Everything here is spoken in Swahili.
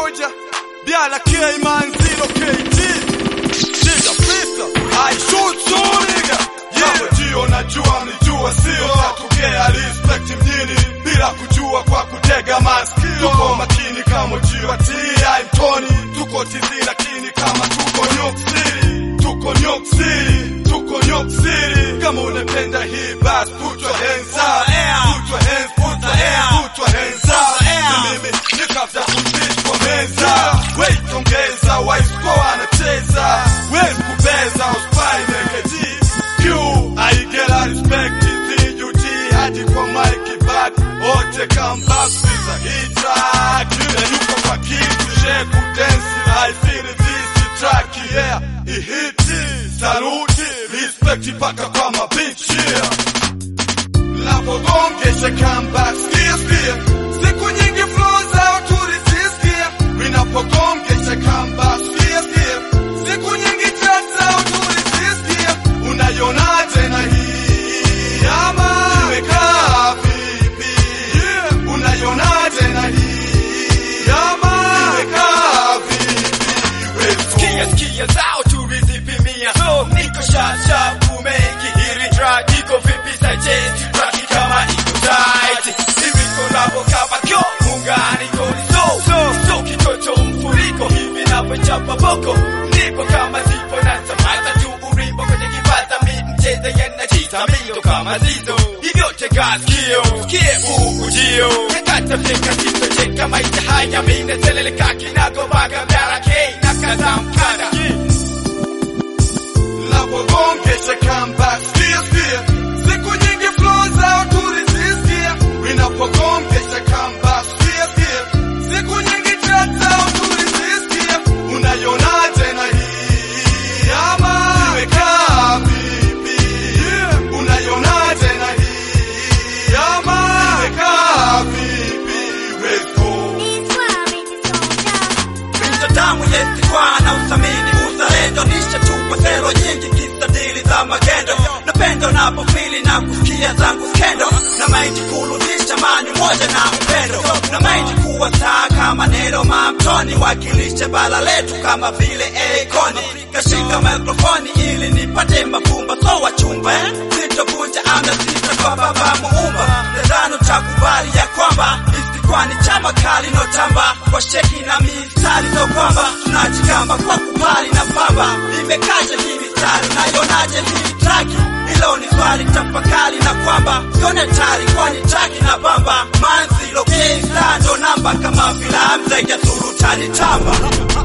moja Biala K man zero KG Nigga pista I shoot so nigga Yeah jio najua mlijua sio Natugea respect mjini Bila kujua kwa kutega masikio Tuko makini kama jio T.I. Mtoni Tuko tizi lakini kama tuko New York City Tuko New York City Tuko New York City Kama unapenda hii bas put your hands up Put your hands, put your hands, put your hands up Ni mimi nikafta kumbishwa meza Wait ongeza, waisko anacheza Wezi kubeza, uspai mekeji Q, aigela respect izi UG Hadi kwa Mike back Ote come back, sisa hii track Na yuko kwa kitu, sheku dance I feel this track, yeah Ihiti, saluti, respect paka kwa mabinchi, yeah Napogongesha comeback, skia skia, siku nyingi flow zao tulisisikia. Ninapogongesha comeback, skia skia, siku nyingi chat zao tulisisikia. Unaionaje na hii ama imekaa vipi? Unaionaje na hii ama imekaa vipi? Wewe Sikia sikia zao tulizipimia so niko sharp sharp kumekihiri track iko vipi suggest track kama iko tight hivi kolabo kama kyo muunganiko ni so so so kitoto mfuriko hivi navyochapa boko ndipo kama zipo na tamata tu urimbo kwenye kipata mi mcheza yanajita mito kama zizo hivyo tega sikio sikie huu ujio yakata fika kito cheka maisha haya mine seleleka kinagobaga mdara kei na kaza mkanda Napogongesha comeback, skia skia, siku nyingi flow zao tulisisikia. Ninapogongesha comeback, skia skia, siku nyingi chat zao tulisisikia. Unaionaje na hii ama imekaa vipi? Unaionaje na hii ama imekaa vipi? Let's go. binadamu yesikwa na uthamini uzalendo nishatupa sero nyingi kisadili za magendo napendo napofili na kusikia zangu skendo na maindi kurudisha mani moja na upendo na maindi kuwa saa kama neno mamtoni wakilisha bala letu kama vile ekoni kashika mikrofoni ili nipate mafumba so wachumba eh? sitovunja amna sita kwa baba muumba nadhani takubali ya kwamba kwani chama kali notamba kwa sheki na mistari so kwamba tunajigamba kwa kubali na pamba imekaje hii mistari nayonaje hii traki hilo ni swali tafakari na kwamba sione tari kwani traki na bamba manzilo ndo namba kama filamu zaidi ya surutani tamba